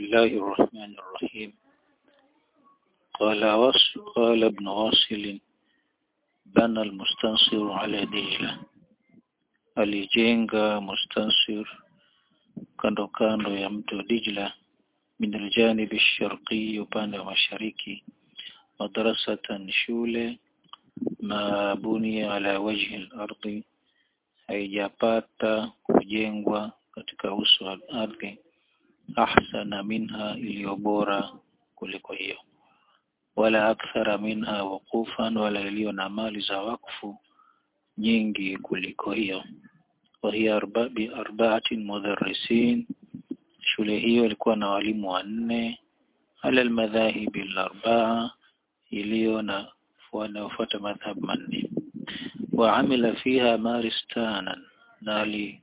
الله الرحمن الرحيم قال وص... قال ابن واصل بنى المستنصر على ديلة alijenga mustansir kando kando ya mto Dijla min aljanibi sharqi upande wa mashariki madrasatan shule ma bunia ala wajhi al-ardi haijapata kujengwa katika uso wa ardhi ahsana minha iliyo bora kuliko hiyo wala akthara minha waqufan wala iliyo na mali za wakfu nyingi kuliko hiyo وهي أربع بأربعة مدرسين shule hiyo ilikuwa na walimu wanne ala almadhahibi al-arba'a iliyo na wanaofuata madhhab manne wa amila fiha maristanan na ali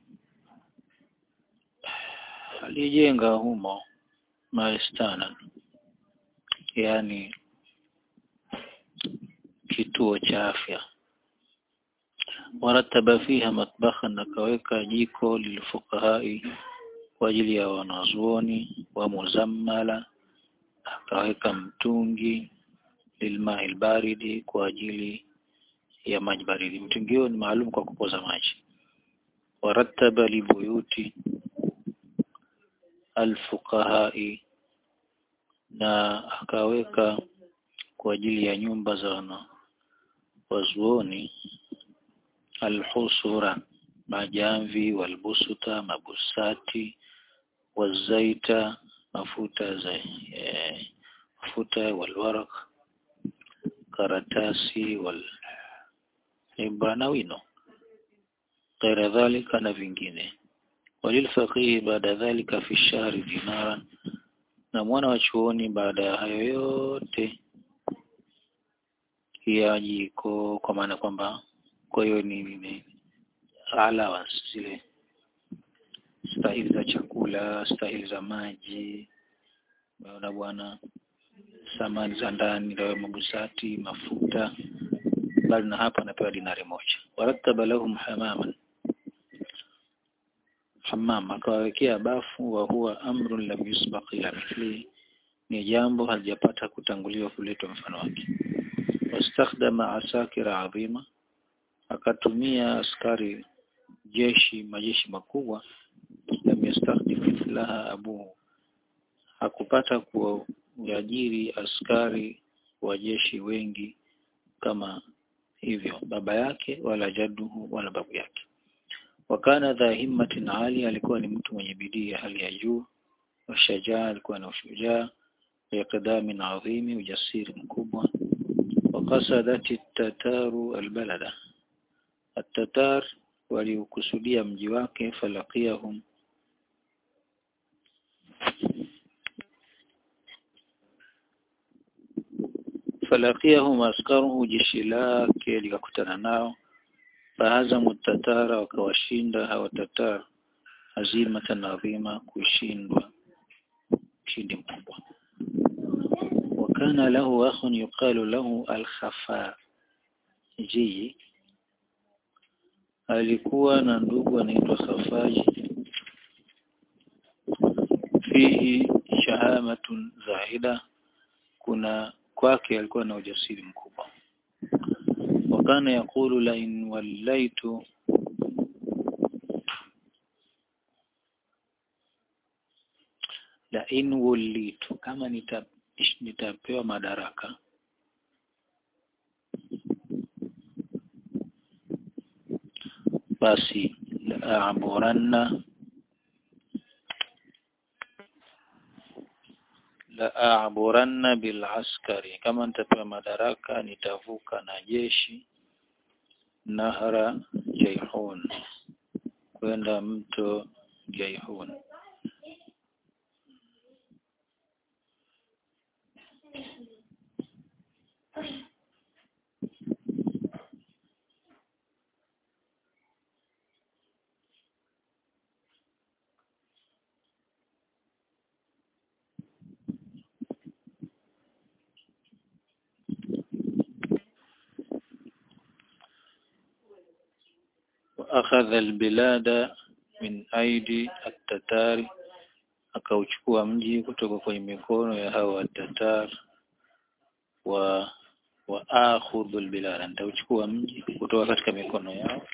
alijenga humo maristanan yani kituo cha afya warataba fiha matbakhan akaweka jiko lilfuqahai kwa ajili ya wanazuoni wa muzammala akaweka mtungi lilmahi albaridi kwa ajili ya maji baridi mtungi huo ni maalum kwa kupoza maji warattaba libuyuti alfuqahai na akaweka kwa ajili ya nyumba za wana wazuoni alhusura majamvi walbusuta mabusati wazaita mafuta za e, mafuta walwarak karatasi wal ibra na wino غير ذلك na vingine walilfaqih baada dhalika fi shahri dinaran na mwana wa chuoni baada ya hayo yote ya jiko kwa maana kwamba kwa hiyo ni, ni allowance zile stahili za chakula stahili za maji naona bwana samani za ndani dawa mabusati mafuta bali na hapa anapewa dinari moja warattaba lahum hamaman hammam akawawekea bafu wa huwa amrun lam yusbaq ila mithli ni jambo halijapata kutanguliwa kuletwa mfano wake wastakhdama asakira adhima akatumia askari jeshi majeshi makubwa lam yastakhdim mithlaha abuhu hakupata kuajiri askari wa jeshi wengi kama hivyo baba yake wala jaduhu wala babu yake wakana dha himmatin ali alikuwa ni mtu mwenye bidii ya hali ya juu washajaa alikuwa na ushujaa yaqdamin adhimi ujasiri mkubwa wakasadati tataru albalada atatar waliukusudia mji wake falaqiyahum falaqiyahum askaruhu jeshi lake likakutana nao fahazamu tatara wakawashinda hawa tatar hazimatan adhima kushindwa ushindi mkubwa wakana lahu akhun yuqalu lahu al-khafaji alikuwa na ndugu anaitwa Khafaji fihi shahamatun zahida kuna kwake alikuwa na ujasiri mkubwa wakana yakulu la in wallaitu la in wallitu kama nita, nitapewa madaraka basi la'aburanna la'aburanna bil askari kama nitapewa madaraka nitavuka na jeshi nahra jaihun kwenda mto jaihun وأخذ البلاد من أيدي التتار akauchukua mji kutoka kwenye mikono ya hao watatar wa wa akhudhu albilad nitauchukua mji kutoka katika mikono yao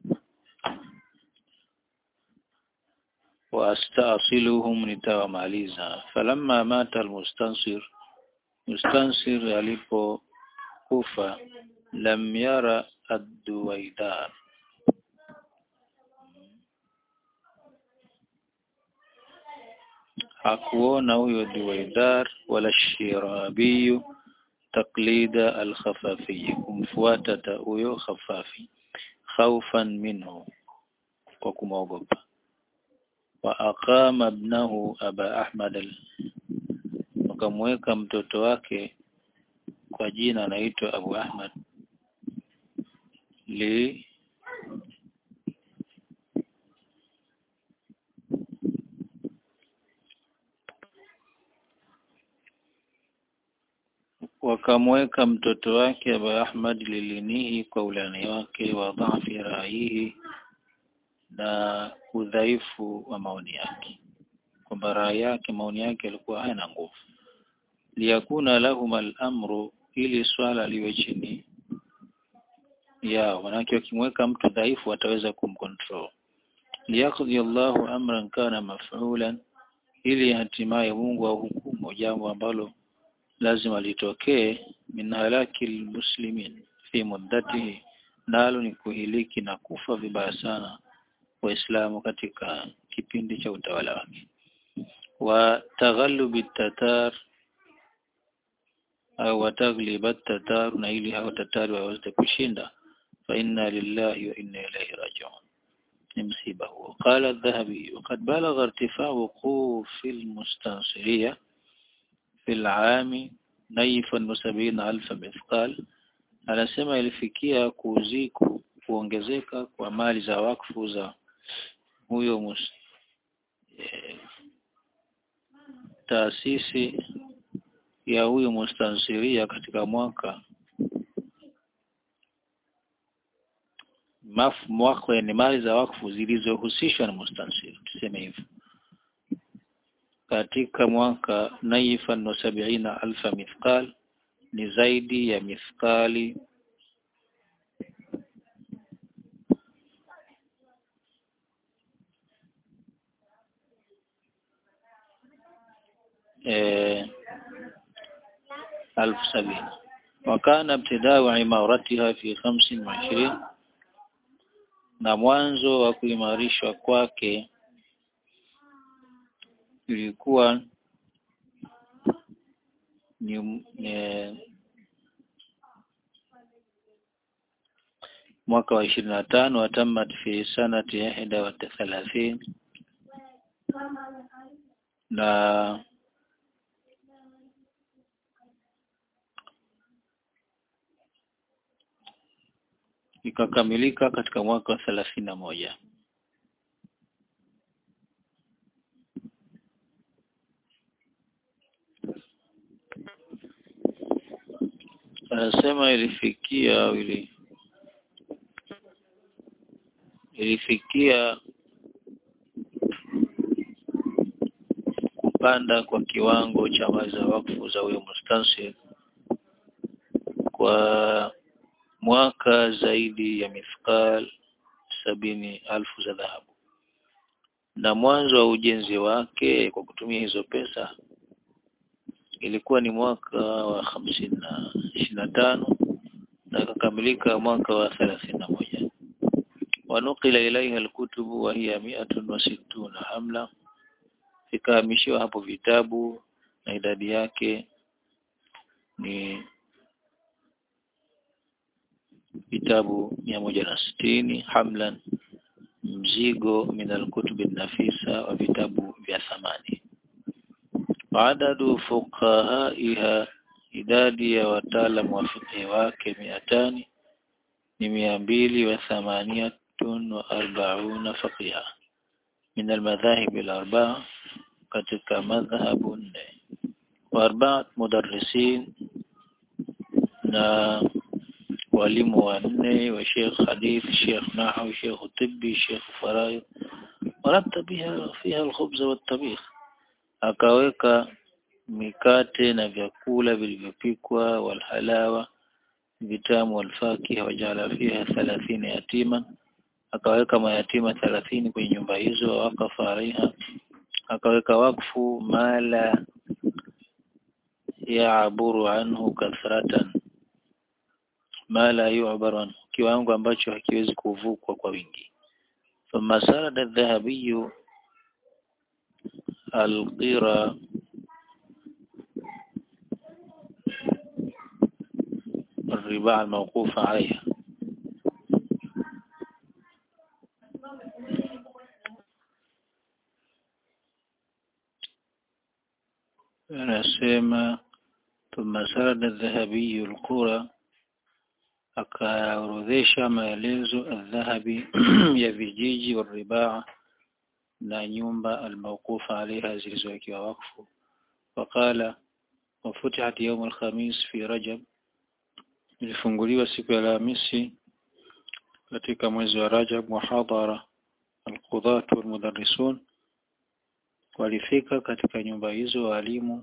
wa astasiluhum nitawamaliza falamma mata almustansir mustansir alipokufa lam yara ad-duwaidar hakuona huyo duwaidar wala shirabiyu taklida al-khafafi kumfuata huyo khafafi khaufan minhu kwa kumwogopa wa aqama ibnahu aba ahmad al wakamweka mtoto wake kwa jina anaitwa Abu Ahmad li wakamweka mtoto wake Abu Ahmad lilinihi kwa ulani wake wa dhafi raihi na udhaifu wa maoni yake kwamba rai yake maoni yake yalikuwa hayana nguvu liyakuna lahum al-amru ili swala liwe chini yao manake wakimweka mtu dhaifu ataweza kumcontrol liyaqdi Allahu amran kana maf'ulan ili hatimaye Mungu ahukumu jambo ambalo lazima litokee min halaki almuslimin fi muddatihi nalo ni kuhiliki na kufa vibaya sana waislamu katika kipindi cha utawala wake wa taghallubi tatar au watagliba tatar na ili hao tatari waweze kushinda fa inna lillahi wa inna ilayhi raji'un ni msiba huo qala adh-dhahabi وقد بلغ ارتفاع وقوف المستنصريه في العام نيفا وسبعين ألف مثقال anasema ilifikia kuziku kuongezeka kwa mali za wakfu za huyo mus, e, taasisi ya huyo mustansiria katika mwaka maf mwaka ni mali za wakfu zilizohusishwa na mustansiri tuseme hivyo katika mwaka naifan wa sabiina alfa mithqal ni zaidi ya mithqali ألف سبعين وكان ابتداء عمارتها في خمس وعشرين na mwanzo wa kuimarishwa kwake ilikuwa ni e, mwaka wa ishirini na tano watamat fi sanati ihda wa thalathini na ikakamilika katika mwaka wa thelathini na moja anasema ilifikia au ili ilifikia kupanda kwa kiwango cha mali za wakfu za huyo mustansir kwa mwaka zaidi ya mithqal sabini alfu za dhahabu na mwanzo wa ujenzi wake kwa kutumia hizo pesa ilikuwa ni mwaka wa hamsini na ishirini na tano na ikakamilika mwaka wa thelathini na moja wanukila ilaiha alkutubu wa hiya miatun wa sittuna hamla ikahamishiwa hapo vitabu na idadi yake ni vitabu mia moja na sitini hamlan mzigo min alkutubi nafisa wa vitabu vya thamani adadu fuqahaiha idadi ya wataalamu wa fiqh wake miatani ni mia mbili wa thamaniyatun wa arbauna faqiha min almadhahib alarbaa katika madhhabu nne wa arbaat mudarrisin na walimu wanne wa Sheikh Hadith Sheikh Nahwi Sheikh Tibbi Sheikh Faraid ورتب بها فيها الخبز والطبيخ akaweka mikate na vyakula vilivyopikwa walhalawa vitamu walfakiha wajala fiha thalathini yatima akaweka mayatima thalathini kwenye nyumba hizo wakafa alaiha akaweka wakfu mala yaaburu anhu kathratan mala yu'baru anhu kiwango ambacho hakiwezi kuvukwa kwa wingi ثم سرد الذهبي القرى الرباع الموقوف عليها anasema thumma sarada dhahabiyu alqura akaorodhesha maelezo aldhahabi ya vijiji waribaa na nyumba almawqufa alaiha zilizowekewa wakfu waqala wafutihat yawm alkhamis fi rajab ilifunguliwa siku ya Alhamisi katika mwezi wa Rajab muhadhara alqudhat walmudarrisun walifika katika nyumba hizo walimu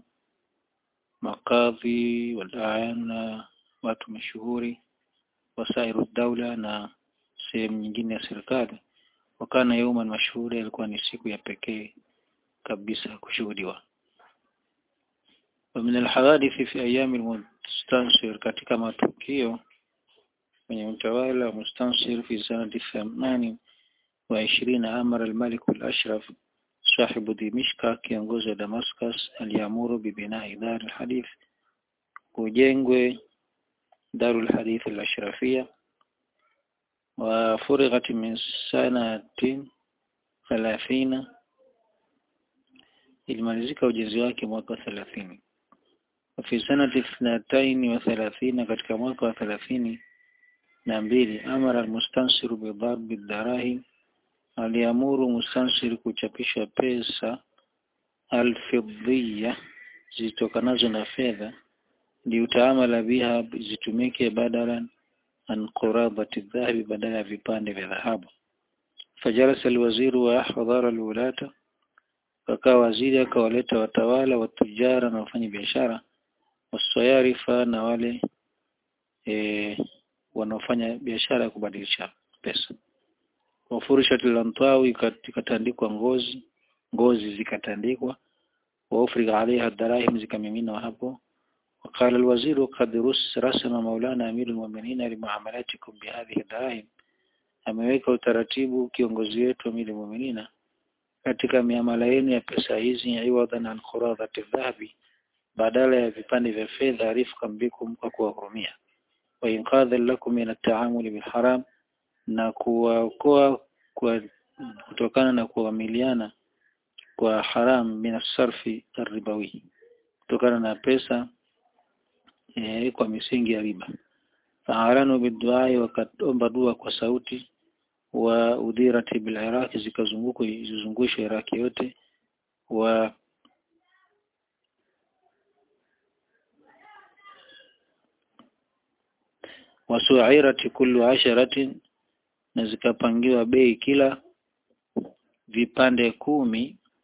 makadhi walayan na watu mashuhuri wasairu daula na sehemu nyingine ya serikali wakana yauman mashhuri ilikuwa ni siku ya pekee kabisa kushuhudiwa ومن الحوادث في أيام المستنصر katika matukio kwenye utawala wa mustansir fi sanati thamani wa ishirina amara al-malik al-ashraf sahibu dimishka kiongozi wa Damascus aliamuru bibinai dar al-hadith kujengwe darul hadith al-ashrafia wa furighat min sanatin 30 ilimalizika ujenzi wake mwaka 30 وفي سنة اثنتين وثلاثين katika mwaka wa thelathini na mbili amara almustansiru bidharbi darahim aliamuru mustansir kuchapisha pesa alfidhiya zitokanazo na fedha liutaamala biha zitumike badalan an quradati dhahabi badala ya vipande vya dhahabu fajalasa alwaziru wa ahdhara alwulata akawa waziri akawaleta watawala watujara na wafanya biashara wasayarifa na wale e, wanaofanya biashara ya kubadilisha pesa wafurishat lantawi ikatandikwa ngozi ngozi zikatandikwa waufriga alaiha darahim zikamiminwa hapo وقال الوزير قد رسم مولانا أمير المؤمنين لمعاملاتكم بهذه الدراهم ameweka utaratibu kiongozi wetu amiri muminina katika miamala yenu ya pesa hizi iwadhan an quradhati dhahabi badala ya vipande vya fedha rifqan bikum kwa kuwahurumia wa inqadhan lakum min at-ta'amuli bil haram na kuwaokoa kwa kutokana na kuamiliana kwa haram min as-sarfi ar-ribawi kutokana na pesa e, kwa misingi ya riba faaranu biduai wakaomba dua kwa sauti wa udhirati bil iraq zikazunguka zizungushwe Iraki yote wa wasuirati kullu asharatin na zikapangiwa bei kila vipande kumi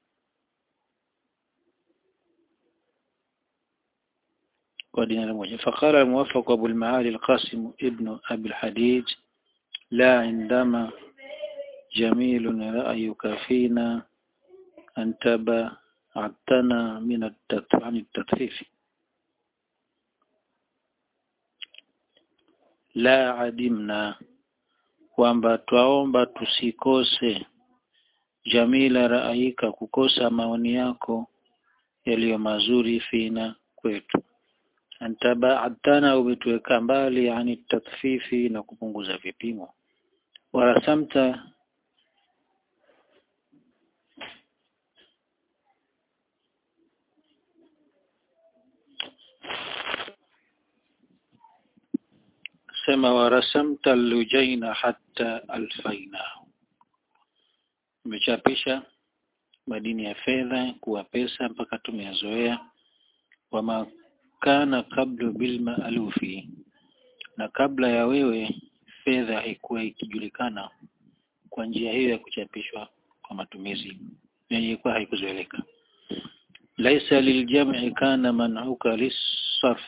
kwa dinari moja فقال الموفق أبو المعالي القاسم ابن أبي الحديد لا عندما جميل رأيك فينا أن تبعتنا من عن التطفيف la adimna kwamba twaomba tusikose jamila raaika kukosa maoni yako yaliyo mazuri fina kwetu antabaatana umetuweka mbali yani tatfifi na kupunguza vipimo warasamta sema warasamta lujaina hatta alfainahu umechapisha madini ya fedha kuwa pesa mpaka tumeyazoea wama kana kablu bil maalufi na kabla ya wewe fedha haikuwa ikijulikana kwa njia hiyo ya kuchapishwa kwa matumizi yenye ilikuwa haikuzoeleka laisa liljam'i kana man'uka lis-sarf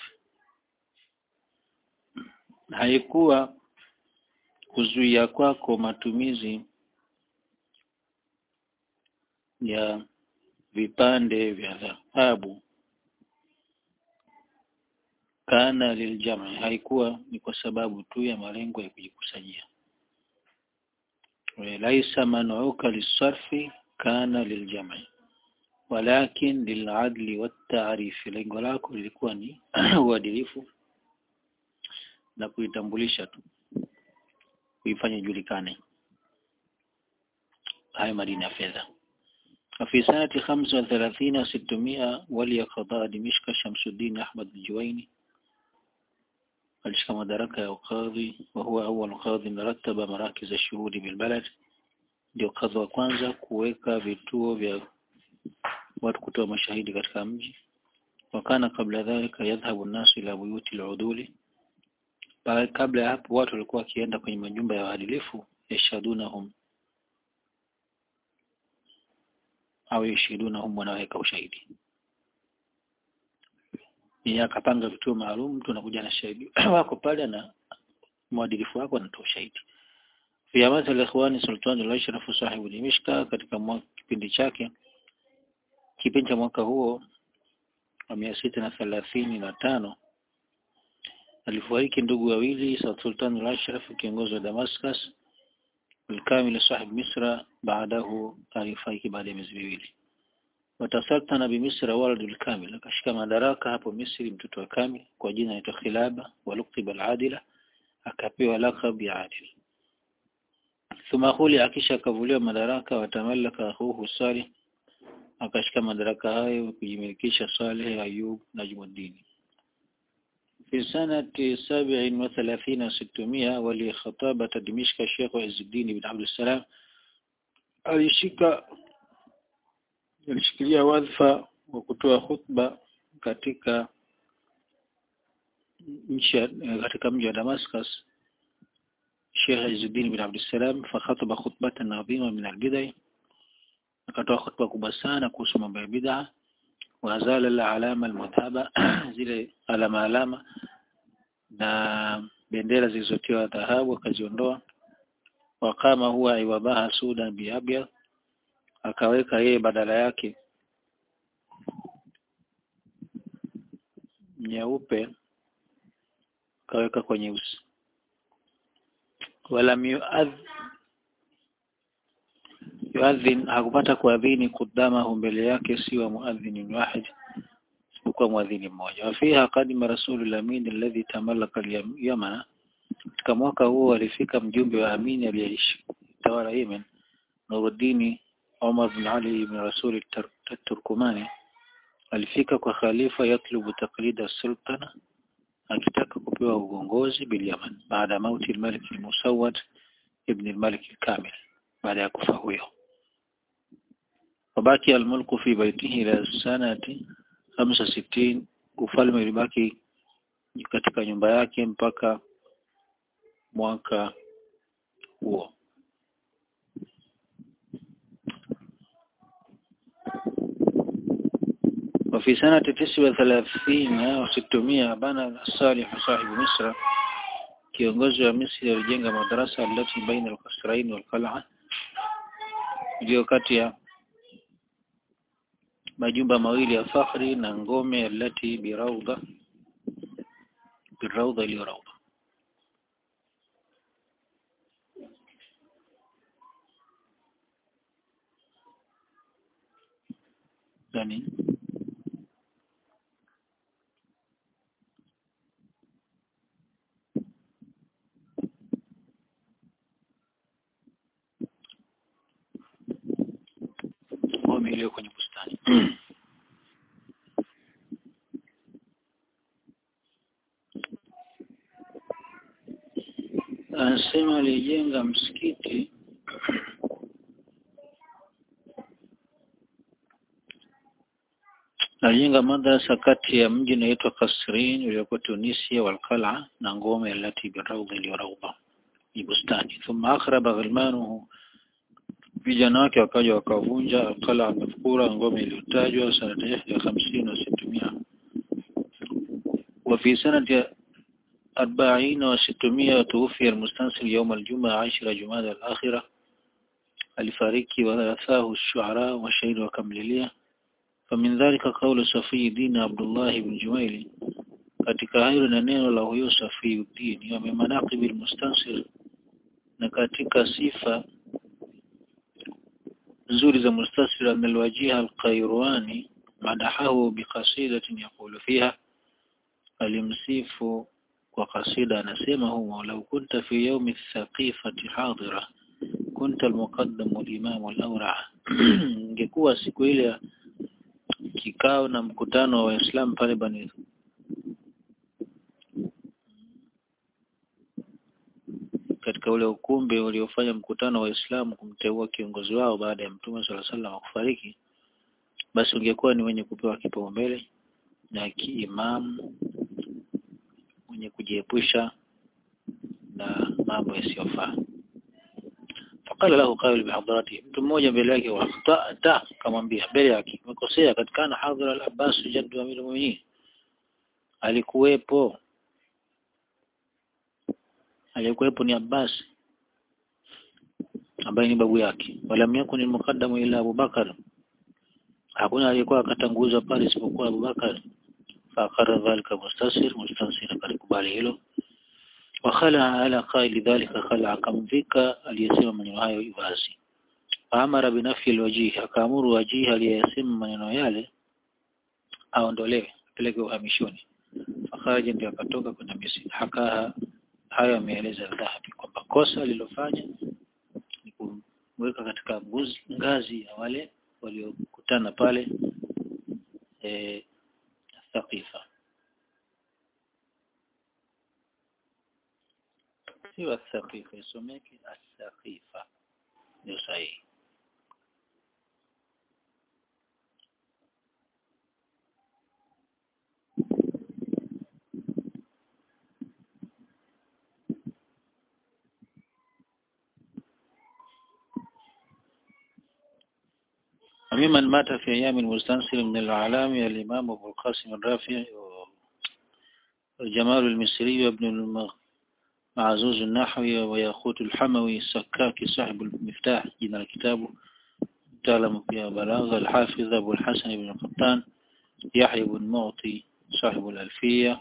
haikuwa kuzuia kwako matumizi ya vipande vya dhahabu kana liljam'i haikuwa ni kwa sababu tu ya malengo ya kujikusanyia laisa man'uka lis-sarfi kana liljam'i walakin liladli wat-ta'rif lengo lako lilikuwa ni uadilifu na kuitambulisha tu kuifanya ijulikane haya madini ya fedha في سنة خمسة وثلاثين ستمائة ولي قضاء دمشق شمس الدين أحمد الجويني alishika madaraka ya ukadhi wa huwa awwal qadhi rattaba marakiz ash-shuhudi bil balad ndio kadhi wa kwanza kuweka vituo vya watu kutoa mashahidi katika mji wakana kabla dhalika yadhhabu an-nasu ila buyuti al-uduli kabla ya hapo watu walikuwa wakienda kwenye majumba ya waadilifu yashadunahum au yashidunahum wanaweka ushahidi yeye akapanga vituo maalum mtu anakuja na shahidi wako pale na mwadilifu wako anatoa shahidi fi amat al-ikhwani sultan al-ashraf sahibu dimishka katika kipindi chake kipindi cha mwaka huo wa mia sita na thelathini na tano alifariki ndugu wawili sultan al-ashraf kiongozi wa damascus الكامل صاحب مصر بعده alifariki baada ya miezi miwili watasaltana bimisra waladu al-kamil akashika madaraka hapo Misri mtoto wa Kamil kwa jina anaitwa Khilaba waluktiba al-adila akapewa lakab ya adil thumma khuli akisha akavuliwa madaraka watamallaka akhuhu Salih akashika madaraka hayo kujimilikisha Saleh Ayub Najmuddin في سنة سبع وثلاثين ستمائة ولخطابة دمشق الشيخ عز الدين بن عبد السلام alishika alishikilia wadhifa wa kutoa khutba katika nchi katika mji wa Damascus Sheikh Izzuddin bin Abdul Salam fakhataba khutbatan adhima min al-bid'ah akatoa khutba kubwa sana kuhusu mambo ya bid'a wa azala al-alama al-mudhaba zile alama alama na bendera zilizotiwa dhahabu akaziondoa wakama huwa iwabaha sudan biabyad akaweka yeye badala yake nyeupe akaweka kwa nyeusi wala yuadhin hakupata kuadhini kudamahu mbele yake siwa muadhin wahid isipokuwa muadhini mmoja wafiha qadima rasulul amin alladhi tamallaka al-yamana katika mwaka huo alifika mjumbe wa amini aliyeishi tawala Yemen Nuruddin Umar bin Ali ibn Rasul Turkumani alifika kwa khalifa yatlubu taqlida sultana akitaka kupewa uongozi bil Yaman baada mauti al-Malik al-Musawwad ibn al-Malik al-Kamil baada ya kufa huyo wabaki al-mulku fi baitihi ila sanati 65 ufalme ulibaki katika nyumba yake mpaka mwaka huo وفي سنة تسعة وثلاثين وستمائة بنى الصالح صاحب مصر kiongozi wa Misri alijenga madarasa alati baina al-Qasrain wal-Qal'a ndio kati ya majumba mawili ya fakhri na ngome alati birawda birawda iliyo rawda yani ngome iliyo kwenye bustani anasema alijenga msikiti alijenga madrasa kati ya mji unaitwa Kasrin uliokuwa Tunisia walqala na ngome alati birawda iliyorawda ni bustani thumma akhraba ghilmanuhu vijana wake wakaja wakavunja alqala mafkura ngome iliyotajwa sanata ya 50 na 600 وفي سنة أربعين وستمائة توفي المستنصر يوم الجمعة عشر جماد الآخرة alifariki warathahu الشعراء washairi wakamlilia فمن ذلك قول صفي الدين عبد الله بن جميل katika hayo na neno la huyo Safiuddin wa manaqib almustansir na katika sifa nzuri za mustansir amelwajiha alqairwani madahahu biqasidatin yaqulu fiha alimsifu kwa kasida anasema huwa law kunta fi yawmi thaqifati hadira kunta almuqaddam walimam alawra ingekuwa siku ile kikao na mkutano wa Waislamu pale Bani katika ule ukumbi uliofanya mkutano wa Waislamu kumteua kiongozi wao baada ya Mtume swalla sallam kufariki basi ungekuwa ni wenye kupewa kipaumbele na kiimamu mwenye kujiepusha na mambo yasiyofaa faqala lahu qail bihadrati mtu mmoja mbele yake waqta'ta kamwambia mbele yake umekosea katika na hadhara al-Abbas jaddu amir al-mu'minin alikuwepo aliyekuwepo ni Abbas ambaye ni babu yake wala yakun al-muqaddamu ila Abu Bakar hakuna aliyekuwa akatanguzwa pale isipokuwa Abu Bakar فأقر ذلك مستصر مستنصر kalikubali hilo wakhala ala qaili dhalika khala akamvika aliyesema maneno hayo wazi amara binafi alwajih akaamuru wajih aliyesema maneno yale aondolewe apeleke uhamishoni fakharaja ndio akatoka kwenda Misri hakaha hayo ameeleza dhahabi kwamba kosa alilofanya ni kumweka katika nguzi, ngazi ya wale waliokutana pale eh, ثقيفة سوى الثقيفة يسميك الثقيفة يصحيح وممن مات في أيام المستنصر من الأعلام الإمام أبو القاسم الرافع والجمال المصري وابن المعزوز النحوي وياقوت الحموي السكاكي صاحب المفتاح جنا الكتاب تعلم فيها بلاغة الحافظ أبو الحسن بن القطان يحيى بن معطي صاحب الألفية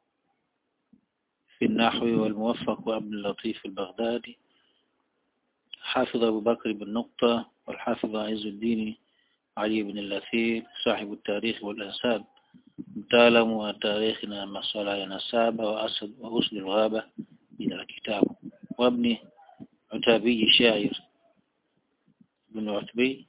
في النحو والموفق وابن اللطيف البغدادي حافظ أبو بكر بن نقطة والحافظ عز الدين علي بن اللثير صاحب التاريخ والأنساب متعلم وتاريخنا مسألة ينسابة وأسد وأسد الغابة من الكتاب وابن عتابي شاعر بن عتبي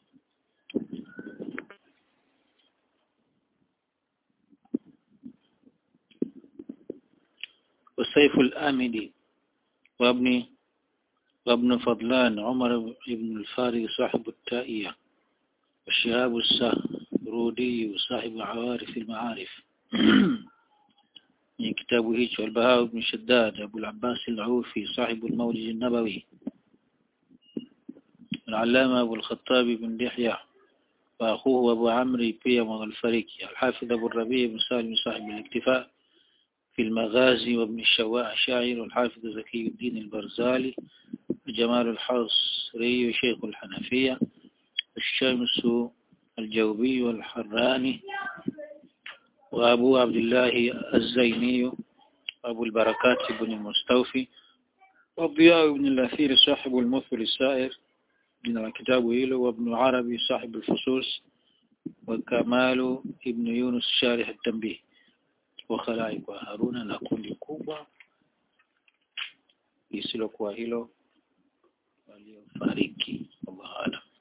والسيف الآمدي وابن وابن فضلان عمر بن الفاري صاحب التائية والشهاب السهرودي صاحب عوارف المعارف من كتابه هيج والبهاء بن شداد أبو العباس العوفي صاحب المولد النبوي العلامة أبو الخطاب بن دحية وأخوه أبو عمرو بيم الفريكي الحافظ أبو الربيع بن سالم صاحب الاكتفاء في المغازي وابن الشواع شاعر والحافظ زكي الدين البرزالي جمال الحصري شيخ الحنفية الشمس الجوبي والحراني وأبو عبد الله الزيني وأبو البركات بن المستوفي والضياء بن الأثير صاحب المثل السائر من الكتاب إيلو وابن عربي صاحب الفصوص وكمال ابن يونس شارح التنبيه وخلائق وهارون na kundi kubwa lisilokuwa hilo waliofariki Allah alam